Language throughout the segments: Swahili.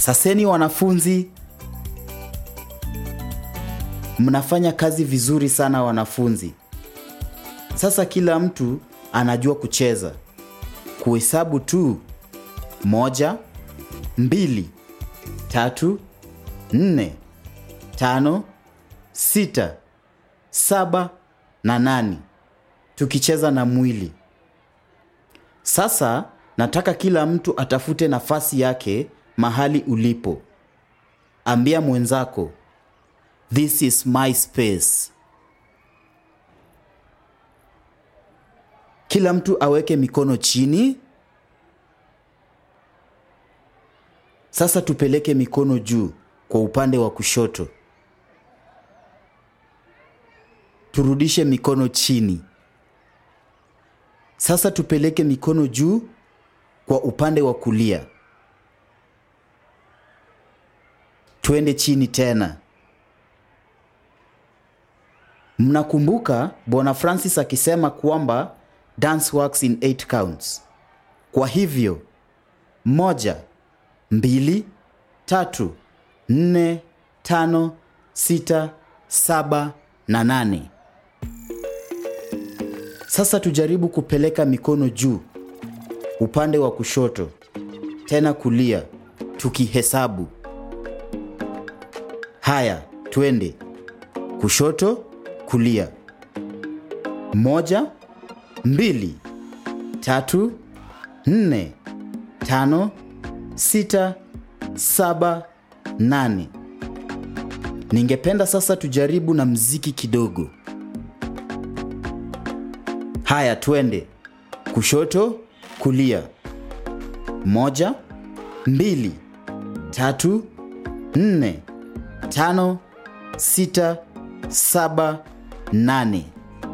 Saseni wanafunzi, mnafanya kazi vizuri sana wanafunzi. Sasa kila mtu anajua kucheza, kuhesabu tu: moja, mbili, tatu, nne, tano, sita, saba na nane, tukicheza na mwili. Sasa nataka kila mtu atafute nafasi yake mahali ulipo. Ambia mwenzako, this is my space. Kila mtu aweke mikono chini. Sasa tupeleke mikono juu kwa upande wa kushoto. Turudishe mikono chini. Sasa tupeleke mikono juu kwa upande wa kulia. Twende chini tena. Mnakumbuka Bwana Francis akisema kwamba dance works in eight counts. Kwa hivyo moja, mbili, tatu, nne, tano, sita, saba na nane. Sasa tujaribu kupeleka mikono juu upande wa kushoto, tena kulia, tukihesabu. Haya, twende kushoto, kulia. Moja, mbili, tatu, nne, tano, sita, saba, nane. Ningependa sasa tujaribu na mziki kidogo. Haya, twende kushoto, kulia. Moja, mbili, tatu, nne, tano, sita, saba, nane.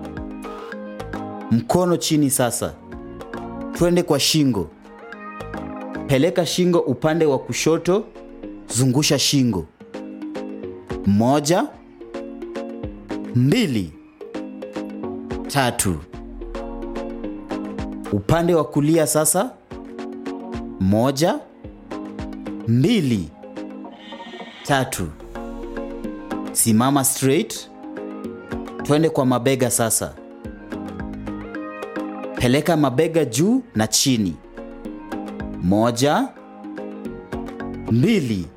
Mkono chini sasa. Twende kwa shingo. Peleka shingo upande wa kushoto, zungusha shingo. Moja, mbili, tatu. Upande wa kulia sasa. Moja, mbili, tatu. Simama straight. Twende kwa mabega sasa. Peleka mabega juu na chini. Moja, mbili,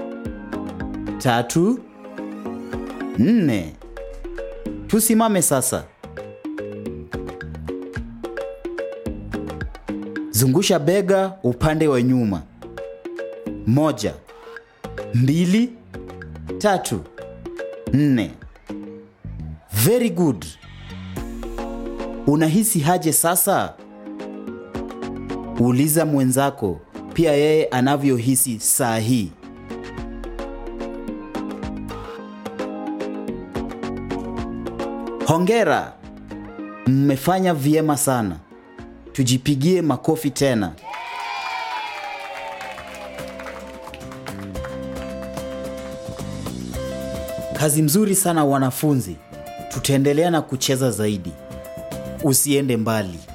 tatu, nne. Tusimame sasa. Zungusha bega upande wa nyuma. Moja, mbili, tatu, nne. Very good. Unahisi haje sasa? Uliza mwenzako pia yeye anavyohisi saa hii. Hongera, mmefanya vyema sana. Tujipigie makofi tena. Kazi mzuri sana wanafunzi. Tutaendelea na kucheza zaidi. Usiende mbali.